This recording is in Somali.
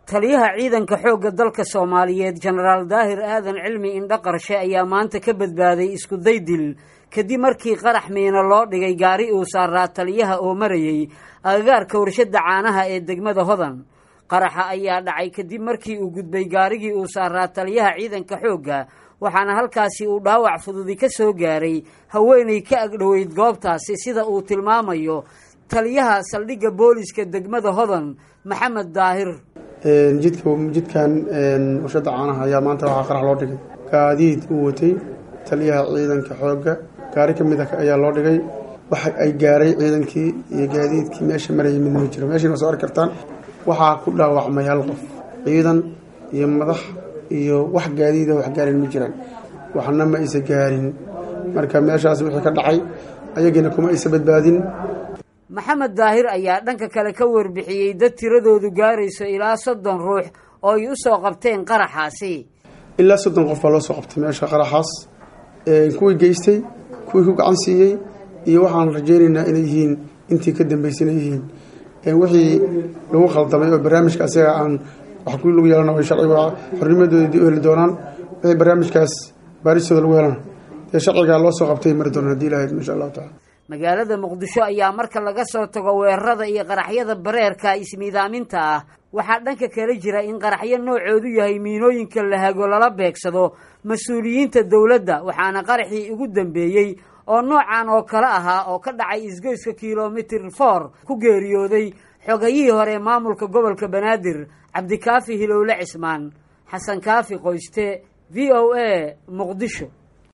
taliyaha ciidanka xoogga dalka soomaaliyeed jenaraal daahir aadan cilmi indho qarshe ayaa maanta ka badbaaday iskuday dil kadib markii qarax miino loo dhigay gaari uu saaraa taliyaha oo marayey agagaarka warshadda caanaha ee degmada hodan qaraxa ayaa dhacay kadib markii uu gudbay gaarigii uu saaraa taliyaha ciidanka xoogga waxaana halkaasi uu dhaawac fududi ka soo gaaray haweenay ka agdhoweyd goobtaasi sida uu tilmaamayo taliyaha saldhigga booliska degmada hodan maxamed daahir jidka jidkan warshadda caanaha ayaa maanta waxaa qarax loo dhigay gaadiid uu watay taliyaha ciidanka xoogga gaari ka mid a ayaa loo dhigay waxa ay gaaray ciidankii iyo gaadiidkii meesha marayay midna ma jiro meeshiina soo arki kartaan waxaa ku dhaawacmay hal qof ciidan iyo madax iyo wax gaadiida wax gaarin ma jiraan waxna ma aysa gaarin marka meeshaas wixii ka dhacay ayagiina kuma aysa badbaadin maxamed daahir ayaa dhanka kale ka warbixiyey dad tiradoodu gaarayso ilaa soddon ruux oo ay u soo qabteen qaraxaasi ilaa soddon qof baa loo soo qabtay meesha qaraxaas kuwii geystay kuwii ku gacan siiyey iyo waxaan rajaynaynaa inay yihiin intii ka dambaysay inay yihiin wixii lagu khaldamay oo barnaamijka asaga aan wax ku lagu yeelana ay sharciga xornimadooda dib u heli doonaan wixii barnaamijkaas baaristooda lagu helana dee sharcigaa loo soo qabtay mari doonaan hadii ilahayd insha allahu tacala magaalada muqdisho ayaa marka laga soo tago weerarada iyo qaraxyada bareerka ismiidaaminta ah waxaa dhanka kala jira in qaraxyo noocoodu yahay miinooyinka la hago lala beegsado mas-uuliyiinta dowladda waxaana qaraxii ugu dambeeyey oo noocan oo kale ahaa oo ka dhacay isgoyska kilomitir for ku geeriyooday xogayihii hore maamulka gobolka banaadir cabdikaafi hilowle cismaan xasan kaafi qoyste v o a muqdisho